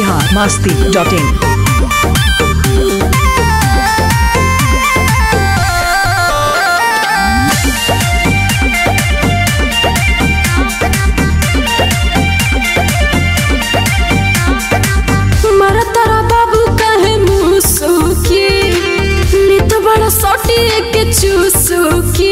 Bihar Masti dot in मारा तारा बाबू कहे मुसुकी ली तो बड़ा सोटी के चूसुकी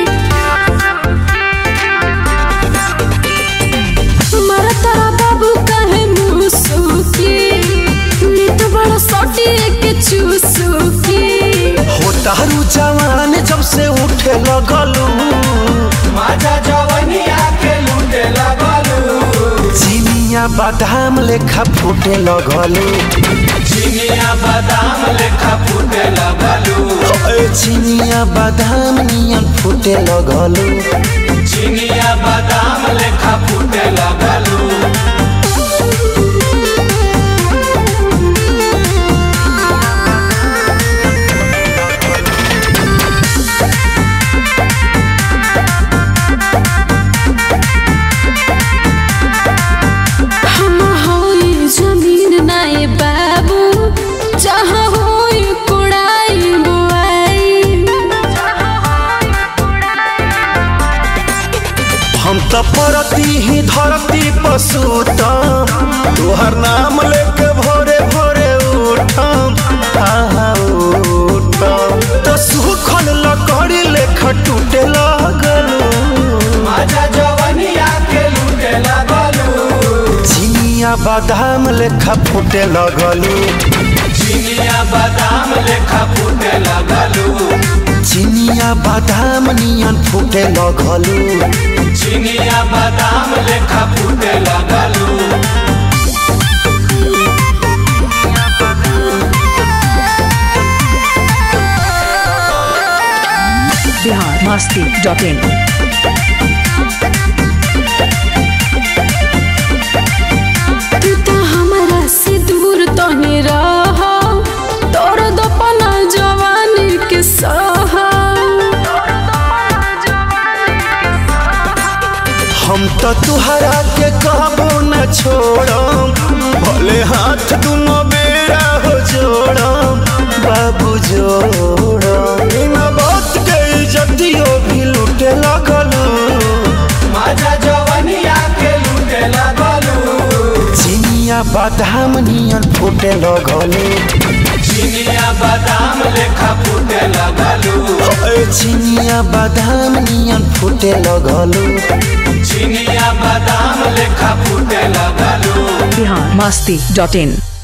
मारा तारा बाबू कहे मुसुकी ली तो बड़ा सोटी के चूसुकी हो तारू जवान जब से उठे लगलू माझा जवनिया के लूटे लगलू चिनिया बादाम लेखा फूटे लगलू चिनिया बादाम लेखा फूटे लगलू ओए चिनिया बादाम नियन फूटे लगलू चिनिया बादाम लेखा फूटे लगलू हम होई जमीन नाए बाबू जहाँ होई कुड़ाई बुआई हम तो परती ही धरती पशुतम तोहर नाम लेके भोरे भोरे उठम आहा उठम तो सुखल लकड़ी लेखा टूटे लगलू माझा जवनिया के लूटे लगलू चिनिया बादाम लेखा फूटे लगलू चिनिया बादाम लेखा फूटे लगलू चिनिया बादाम नियन फूटे लगलू चिनिया बादाम लेखा फूटे लगलू बिहार मस्ती डॉट इन तू तो हमारा से दूर तो नहीं रहा तोर दपना जवानी के सहा हम तो तुहरा के कहबो न छोड़म भले हाथ दुनो बेरा हो जोड़म बाबू जोड़म बिना बात के इज्जतियो भी लूटे लगलू माझा जवनिया के लूटे लगलू चिनिया बादाम नियन फूटे लगलू चिनिया बादाम लेखा फूटे लगलू ओए चिनिया बादाम नियन फूटे लगलू चिनिया बादाम लेखा फूटे लगलू बिहार मस्ती डॉट इन